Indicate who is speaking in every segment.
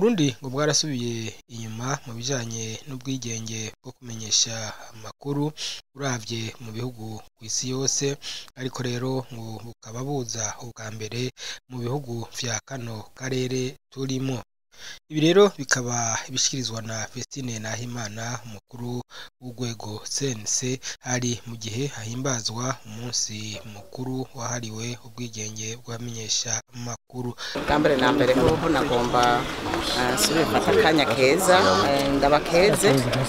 Speaker 1: Uburundi ngo bwarasubiye inyuma mu bijanye n'ubwigenge bwo kumenyesha amakuru uravye mu bihugu kw'isi yose ariko rero ngo bukaba buza ubwa mbere mu bihugu vya kano karere turimwo ibi rero bikaba bishikirizwa na Vestine Nahimana umukuru w'urwego CNC hari mu gihe hahimbazwa umunsi mukuru wahariwe ubwigenge bw'abamenyesha amakuru
Speaker 2: bwa mbere na mbere hoho nagomba nsubire mfata akanya keza eh, ndabakeze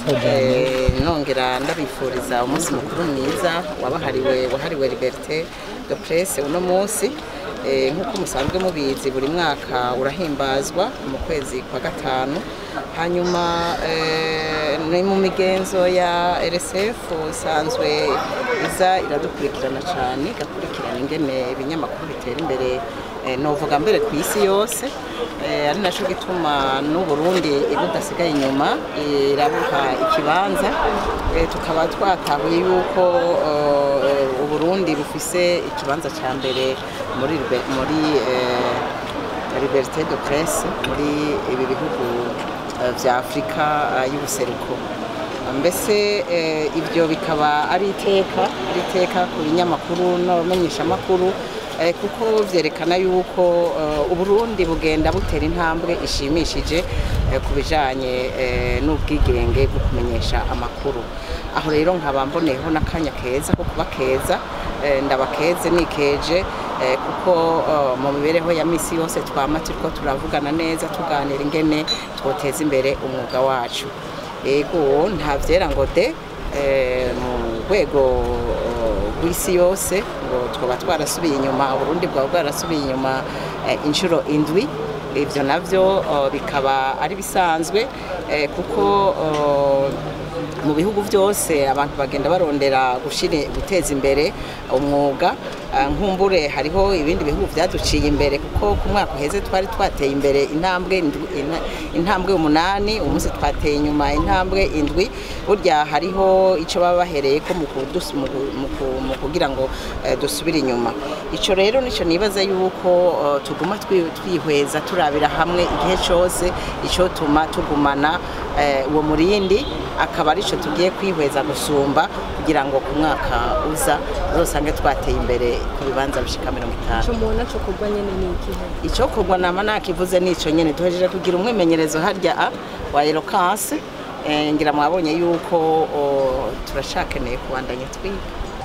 Speaker 2: eh, nongera ndabifuriza umunsi mukuru mwiza wabahariwe wahariwe liberté de presse uno munsi Eh, nk'uko musanzwe mubizi buri mwaka urahimbazwa mu kwezi kwa gatanu hanyuma eh, ni mu migenzo ya RSF isanzwe iza iradukurikirana cyane igakurikirana ingene ibinyamakuru bitera imbere eh, novuga mbere ku isi yose eh, ari naco gituma n'uburundi budasigaye inyuma irabuha ikibanza eh, tukaba twatahuye yuko eh, uburundi bufise ikibanza ca mbere muri libe- muri eh, liberté de presse muri ibi bihugu eh, vya afurika eh, y'ubuseruko mbese eh, ibyo bikaba ari iteka ari iteka ku binyamakuru n'abamenyeshamakuru eh, kuko vyerekana yuko eh, uburundi bugenda butera intambwe ishimishije eh, ku bijanye eh, n'ubwigenge bwo kumenyesha amakuru aho rero nkaba mboneyeho n'akanya keza ko kuba keza eh, ndabakeze nikeje eh, kuko eh, mu mibereho ya misi yose twama turiko turavugana neza tuganira ingene twoteza imbere umwuga wacu ego nta vyera ngo de eh, mu rwego eh, rw'isi yose ngo twoba twarasubiye inyuma uburundi bwaba bwarasubiye inyuma eh, inshuro indwi ivyo navyo eh, bikaba ari bisanzwe eh, kuko eh, mu bihugu byose abantu bagenda barondera gushira guteza imbere umwuga Ah, nkumbure hariho ibindi bihugu byaduciye imbere kuko ku mwaka uheze twari twateye imbere intambwe indwi- ina- intambwe umunani umunsi twateye inyuma intambwe indwi burya hariho ico baba bahereye ko mu kudus- mu ku- mu ku- mu kugira ngo eh, dusubire inyuma ico rero nico nibaza yuko eh, tuguma twi- twihweza turabira hamwe igihe cose icotuma tugumana eh, uwo murindi akaba arico tugiye kwihweza gusumba kugira ngo ku mwaka uza uzosange twateye imbere ku bibanza bishika mirongo itanu
Speaker 3: ico mubona co kurwa nyene ni ikihe
Speaker 2: icokorwa nama nakivuze nico nyene duhejeje kugira umwimenyerezo harya a wa eloquence eh, ngira mwabonye yuko o, turacakeneye kubandanya twiga